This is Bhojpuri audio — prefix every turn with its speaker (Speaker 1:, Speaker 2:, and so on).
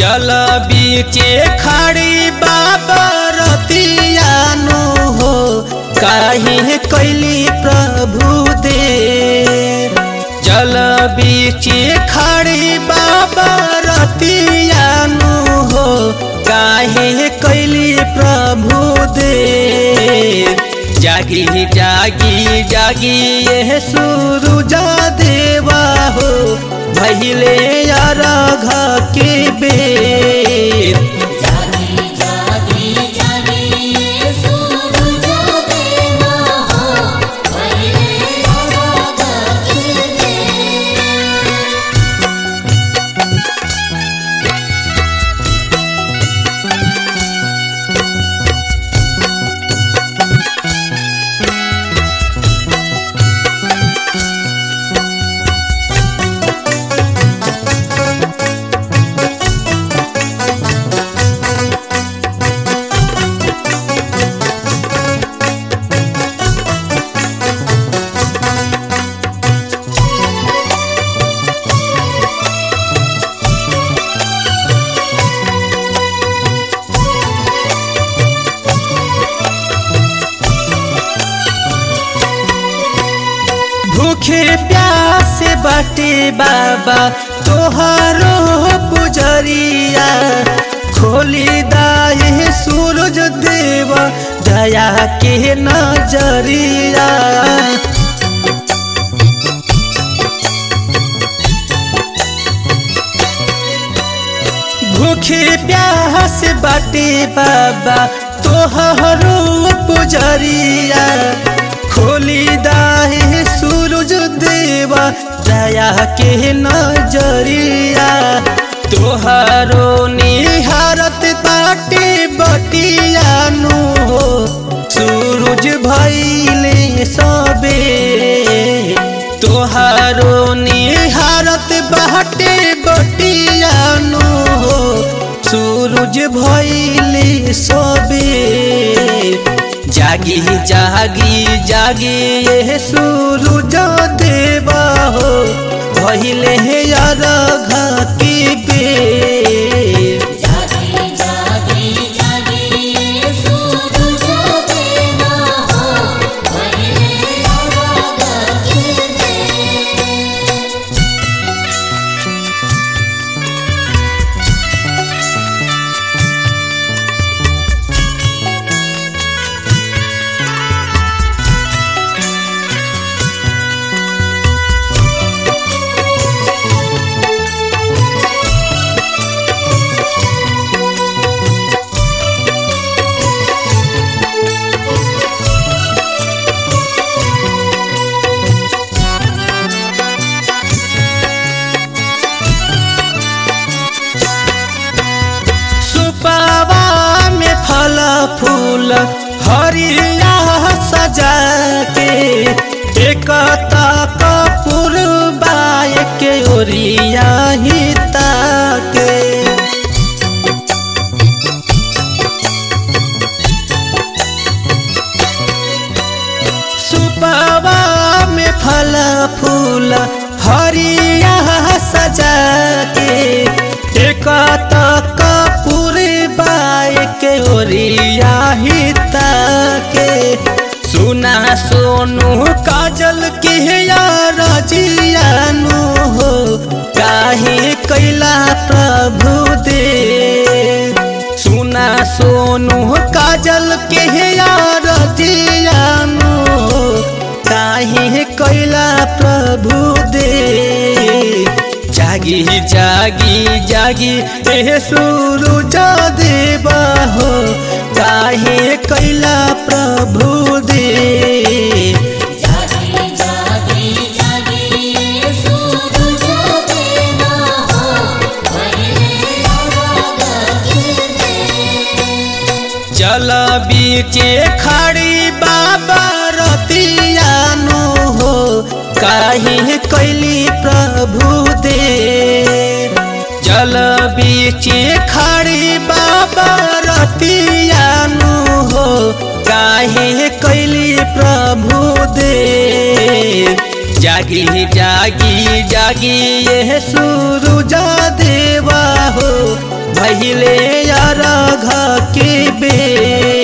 Speaker 1: जल बीचे खड़ी बाबा रतियानु हो काहे कैली प्रभु दे जल बीचे खड़ी बाबा रतियानु हो काहे कैली प्रभु दे जागी जागी जागी ये सूरुजा देवा हो भैले अरघ के बेर
Speaker 2: जागी जागी जागी सूरज देवा हो पहले राग दे
Speaker 1: भूखे प्यासे बाटे बाबा तोहारो पुजरिया खोली दाए सूरज देव दया के नजरिया भूखे प्यास बाटे बाबा तोहरो पुजरिया खोली दाहे सूरज देवा दया के नजरिया तोहरो निहारत बाटे बटियानु हो सूरज भैले सबे तोहारो निहारत बाटे बटियानु हो सूरज भैले सबे जागी जागी जागी ये सूरज देवा हो भैले अरघ के बेर
Speaker 2: जागी जागी जागी सूरज देवा हो पहले राग दे
Speaker 1: सुपावा में फल फूल हरिया सजा के एक कपूर बाय के ओरिया ही ताके सुपावा में फल फूल हरिया सजा के एक कपूर बाय के ओरिया ही ताके सुना सोनू काजल के यार जियानु हो काहे कैला प्रभु दे सुना सोनू काजल के यार जियानु हो काहे कैला प्रभु दे जागी जागी जागी ए सूरज देवा हो काहे कैला प्रभु दे
Speaker 2: जागी जागी जागी सूरज देवा हो पहले राग दे
Speaker 1: जल बीचे खड़ी बाबा रतियानु हो काहे कैली प्रभु दे जल बीचे खड़ी बाबा रतियानु हो काहे कैली प्रभु दे जागी जागी जागी ये सूरुजा देवा हो भैले अरघ के बेर